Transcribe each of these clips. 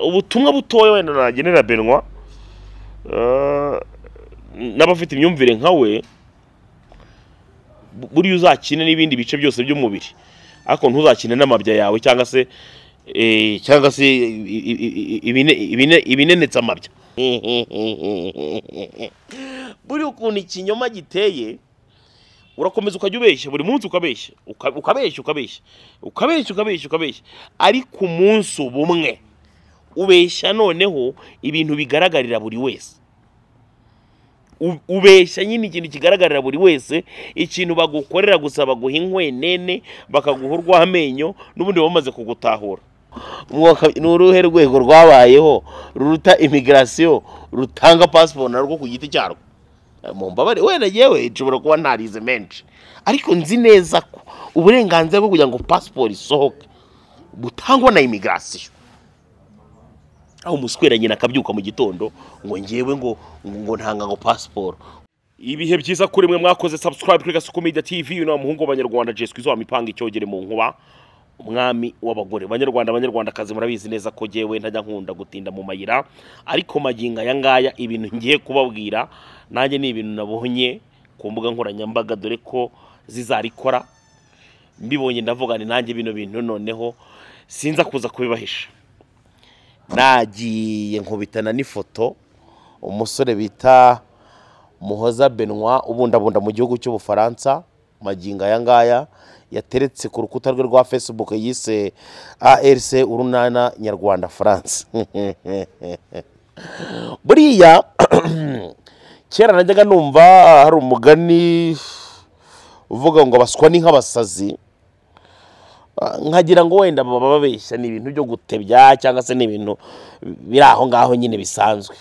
ubutumwa butoya wenda nagenera benwa n'abafite imyumvire nka we buriya uzakine n'ibindi bice byose by'umubiri ariko ntuzakine n'amabya yawe cyangwa se cyangwa se ibinenetse amabya buriya ukuntu ikinyoma giteye urakomeza ukajya ubeshya buri munsi ukabeshya ukabeshya ukabeshya ukabeshya ukabeshya ukabeshya ariko umunsi ubumwe ubeshya noneho ibintu bigaragarira buri wese ubeshya nyine ikintu kigaragarira buri wese ikintu bagukorera gusa baguha inkwene bakaguha urw'amenyo n'ubundi bamaze kugutahura ni uruhe rwego rwabayeho ruruta imigirasiyo rutanga pasiporo narwo ku giti cyarwo mu mbabare wenda yewe nshobora kuba ntarize menshi ariko nzi neza ko uburenganzira bwo kugira ngo pasiporo isohoke butangwa na imigirasiyo aho umuswera nyine akabyuka mu gitondo ngo ngewe ngo ngo ntanga ngo pasiporo ibihe byiza kuri mwe mwakoze sabusikarayibu kuri gasuku media tv uyu ni umuhungu w'abanyarwanda jeswi izuba mipanga icyogere mu nkuba umwami w'abagore banyarwanda abanyarwandakazi murabizi neza ko ngewe ntajya nkunda gutinda mu mayira ariko magingo aya ngaya ibintu ngiye kubabwira nanjye ni ibintu nabonye ku mbuga nkoranyambaga dore ko zizarikora mbibonye ndavuga ni nanjye bino bintu noneho sinza kuza kubibahisha nagiye nkubitana n'ifoto umusore bita muhoza benwa ubundabunda mu gihugu cy'ubufaransa magingo aya ngaya yateretse ku rukuta rwe rwa facebook yise arc urunana nyarwanda france buriya kera najyaga numva hari umugani uvuga ngo abaswa ni nk'abasazi nkagira ngo wenda baba babeshya ni ibintu byo gutebya cyangwa se ni ibintu biri aho ngaho nyine bisanzwe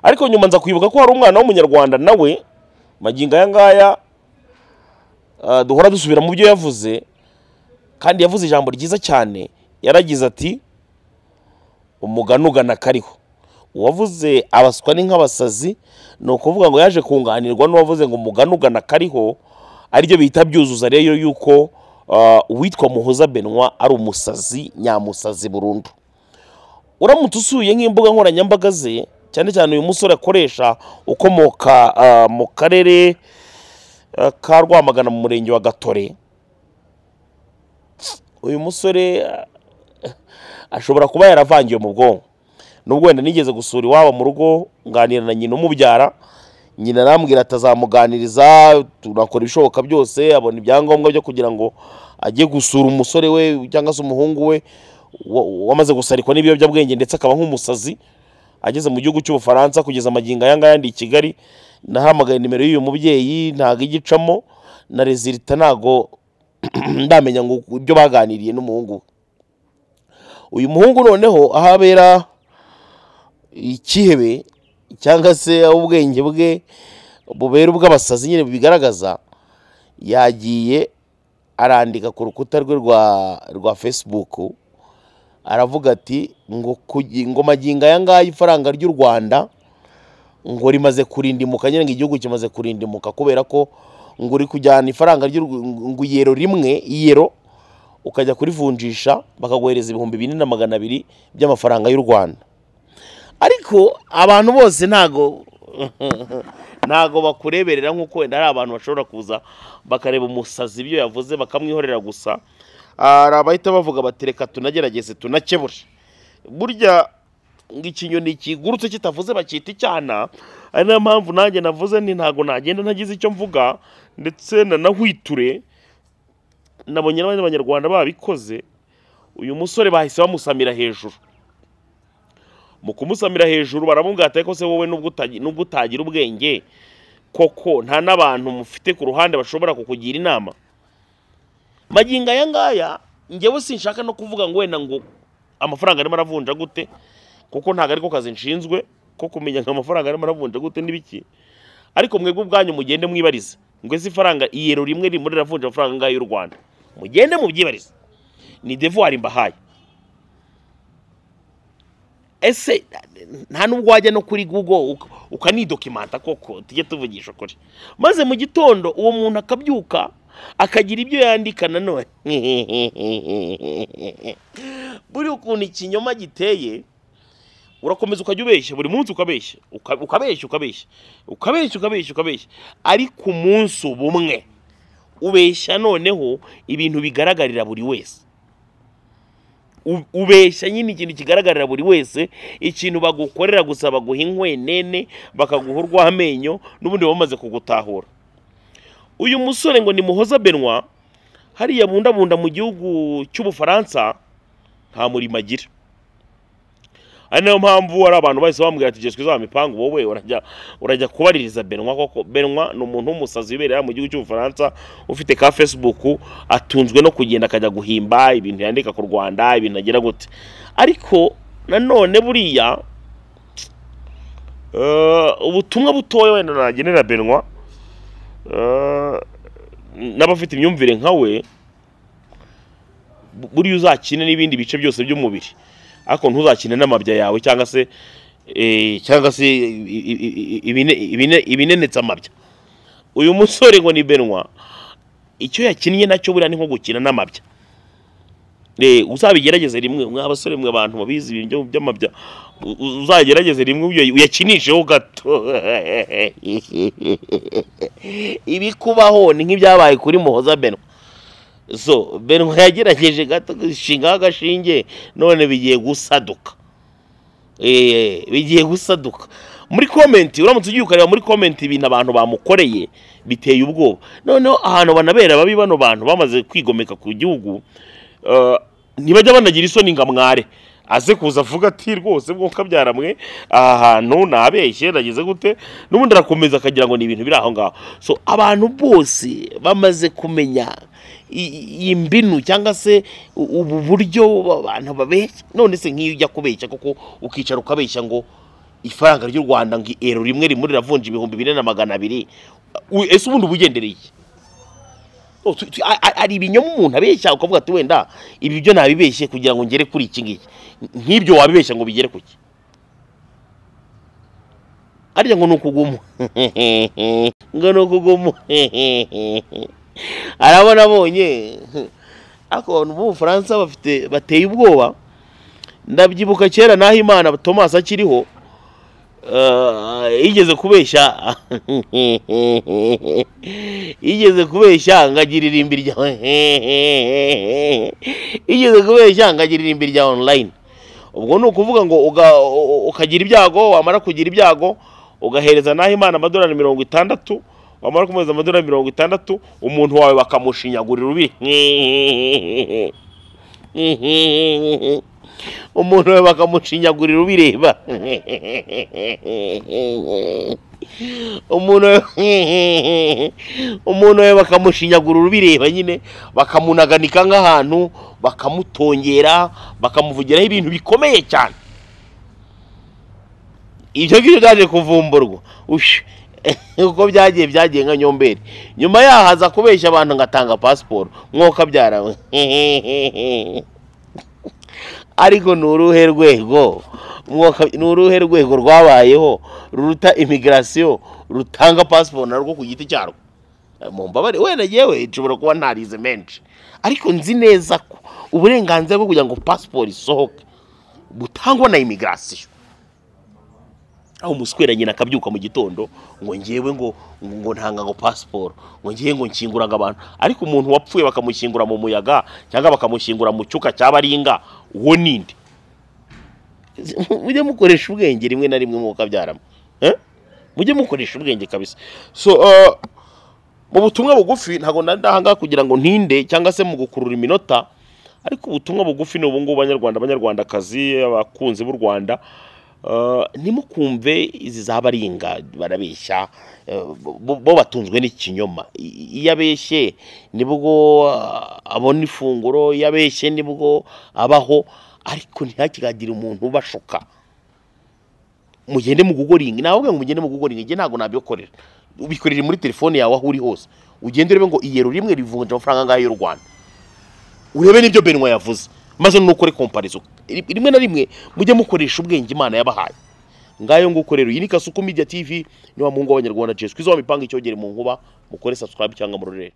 ariko nyuma nza kwibuka ko hari umwana w'umunyarwanda nawe magingo aya ngaya duhora dusubira mu byo yavuze kandi yavuze ijambo ryiza cyane yaragize ati umugani ugana kariho uwavuze abaswa ni nk'abasazi ni ukuvuga ngo yaje kunganirwa n'uwavuze ngo umugani ugana kariho aribyo bihita byuzuza rero yuko uwitwa muhoza benwa ari umusazi nyamusazi burundu uramutse usuye nk'imbuga nkoranyambaga ze cyane cyane uyu musore akoresha ukomoka mu karere ka rwamagana mu murenge wa gatore uyu musore ashobora kuba yaravangiwe mu bwonko nubwo wenda nigeze gusura iwabo mu rugo nganira na nyina umubyara nyina arambwira atazamuganiriza tunakora ibishoboka byose abona ibyangombwa byo kugira ngo ajye gusura umusore we cyangwa se umuhungu we wamaze gusarikwa n'ibiyobyabwenge ndetse akaba nk'umusazi ageze mu gihugu cy'ubufaransa kugeza amagingo aya ngaya ndi i kigali nahamagaye nimero y'uyu mubyeyi ntabwo igicamo na rezilita ntabwo ndamenya ngo ibyo baganiriye n'umuhungu we uyu muhungu noneho aho abera ikihebe cyangwa se aho ubwenge bwe bubera ubw'abasazi nyine bigaragaza yagiye arandika ku rukuta rwe rwa fesibuku aravuga ati ngo magingo aya ngaya ifaranga ry'u rwanda ngo rimaze kurindimuka nyine ngo igihugu kimaze kurindimuka kubera ko ngo uri kujyana ifaranga ngo iyero rimwe iyero ukajya kurivunjisha bakaguhereza ibihumbi bine na magana abiri by'amafaranga y'u rwanda ariko abantu bose ntago ntago bakureberera nk'uko wenda hari abantu bashobora kuza bakareba umusazi ibyo yavuze bakamwihorera gusa hari abahita bavuga bati reka tunagerageze tunakebure burya ngo ikinyoni kigurutse kitavuze bakita icyana ari nayo mpamvu nanjye navuze ni ntago nagenda ntagize icyo mvuga ndetse nanahwiture nabonye n'abandi banyarwanda babikoze uyu musore bahise bamusamira hejuru mu kumusamira hejuru baramubwira ko se wowe nubwo utagira ubwenge koko nta n'abantu mufite ku ruhande bashobora kukugira inama magingo aya ngaya ngewe sinshaka no kuvuga ngo wenda ngo amafaranga arimo aravunja gute kuko ntabwo ariko kazi nshinzwe ko kumenya ngo amafaranga arimo aravunja gute n'ibiki ariko mwebwe ubwanyu mugende mwibarize ngo si ifaranga iyero rimwe ririmo riravunja amafaranga angahe y'u rwanda mugende mubyibarize ni devuwari mbahaye ese nta n'ubwo wajya no kuri google ukanidokimanta koko tujye tuvugisha ukuri maze mu gitondo uwo muntu akabyuka akagira ibyo yandika nanone buriya ukuntu ikinyoma giteye urakomeza ukajya ubeshya buri munsi ukabeshya uka- ukabeshya ukabeshya ukabeshya ukabeshya ukabeshya ariko umunsi ubumwe ubeshya noneho ibintu bigaragarira buri wese U- ubeshya nyine ikintu kigaragarira buri wese ikintu bagukorera gusa baguha inkwenene bakaguha urw'amenyo n'ubundi baba bamaze kugutahura uyu musore ngo ni muhoza benwa hariya bundabunda mu gihugu cy'ubufaransa nta murimo agira ari nayo mpamvu hari abantu bahise bamubwira ati jeswe izaba mipangu wowe urajya urajya kubaririza benwa koko benwa ni umuntu w'umusazi wibereye mu gihugu cy'ubufaransa ufite ka facebook atunzwe no kugenda akajya guhimba ibintu yandika ku rwanda ibintu agira gute ariko nanone buriya eh, ubutumwa butoya wenda nagenera benwa eh, n'abafite imyumvire nka we bu- buriya uzakine n'ibindi bice byose by'umubiri ariko ntuzakine n'amabya yawe cyangwa se eh, cyangwa se i- i- i- ibine- ibine- ibinenetse amabya uyu musore ngo ni benwa icyo yakinnye nacyo buriya ni nko gukina n'amabya Eh, uzabigerageze rimwe mwa abasore mwe abantu babizi ibintu byo- by'amabya u- u- uzagerageze rimwe uyo- uyakinisheho gato ibikubaho ni nk'ibyabaye kuri muhoza benwa so benwa yagerageje gato gushingaho agashinge none bigiye gusaduka Eh, bigiye gusaduka muri komenti uramutse ugiye ukareba muri komenti ibintu abantu bamukoreye biteye ubwoba noneho ahantu banabera babi bano bantu bamaze kwigomeka ku gihugu eh, ntibajya banagira isoni ngo amware aze kuza avuga ati rwose mwuka byaramwe aha hantu nabeshye nageze gute n'ubundi arakomeza akagira ngo ni ibintu biri aho ngaho so abantu bose bamaze kumenya i- i- iyi mbinu cyangwa se u- ubu buryo abantu babeshya none se nk'iyo ujya kubeshya kuko ukicara ukabeshya ngo ifaranga ry'u rwanda ngo ero rimwe rimwe riravunja ibihumbi bine na magana abiri u- ese ubundi uba ugendera iki No, tu- tu- a- a- hari ibinyoma umuntu abeshya ukavuga ati wenda ibi byo nabibeshye kugira ngo ngere kuri iki ngiki nk'ibyo wabibeshya ngo bigere ku ki arya ngo ni ukuguma ngo ni ukuguma arabona abonye ariko abantu bo mu bufaransa bafite bateye ubwoba ndabyibuka kera naho imana thomas akiriho eh, yigeze kubeshya yigeze kubeshya ngo agira irimbi rya yigeze kubeshya ngo agira irimbi rya online ubwo ni ukuvuga ngo uga- u- ukagira ibyago wamara kugira ibyago ugahereza naho imana amadolari mirongo itandatu wamara kumuhereza amadolari mirongo itandatu umuntu wawe bakamushinyagurira ubi umuntu we bakamushinyagurira ubireba umuntu we- umuntu we bakamushinyagurira ubireba nyine bakamunaganika nk'ahantu bakamutongera bakamuvugiraho ibintu bikomeye cyane ibyo ngibyo byaje kuvumburwa ushi uko byagiye byagiye nka nyomberi nyuma yaho aza kubeshya abantu ngatanga pasiporo mwoka byarawe ariko ni uruhe rwego mwoka ni uruhe rwego rwabayeho ruruta imigirasiyo rutanga pasiporo narwo ku giti cyarwo mu mbabare wenda yewe nshobora kuba ntarize menshi ariko nzi neza ko uburenganzira bwo kugira ngo pasiporo isohoke butangwa na imigirasiyo aho umuswera nyina akabyuka mu gitondo ngo ngewe ngo ngo ntanga ngo pasiporo ngo ngewe ngo nkinguraga abantu ariko umuntu wapfuye bakamushyingura mu muyaga cyangwa bakamushyingura mu cyuka cya baringa uwo ninde mujye mukoresha ubwenge rimwe na rimwe mwuka byaramo mujye mukoresha ubwenge kabisa so eh, mu butumwa bugufi ntabwo nari ndahangaha kugira ngo ntinde cyangwa se mu gukurura iminota ariko ubutumwa bugufi ni ubungubu banyarwanda banyarwandakazi abakunzi b'u rwanda eh, ntimukumve izi za baringa barabeshya eh, bo bo batunzwe n'ikinyoma I- iyo abeshye nibwo ah, abona ifunguro iyo abeshye nibwo abaho ariko ntihakigagire umuntu ubashuka mugende mu gugoringa nawe ngo mugende mu gugoringa njye ntabwo nabyokorera ubikorera muri telefone yawe aho uri hose ugende urebe ngo iyero rimwe rivunja amafaranga angahe y'u rwanda urebe n'ibyo benwa yavuze maze nukore komparizo Ri- rimwe na rimwe mujye mukoresha ubwenge imana yabahaye ngayo nguko rero iyi ni kasuku media tv niwa muhungu w'abanyarwanda jeswe izo mipanga icyogere mu nkuba mukore subscribe cyangwa murorere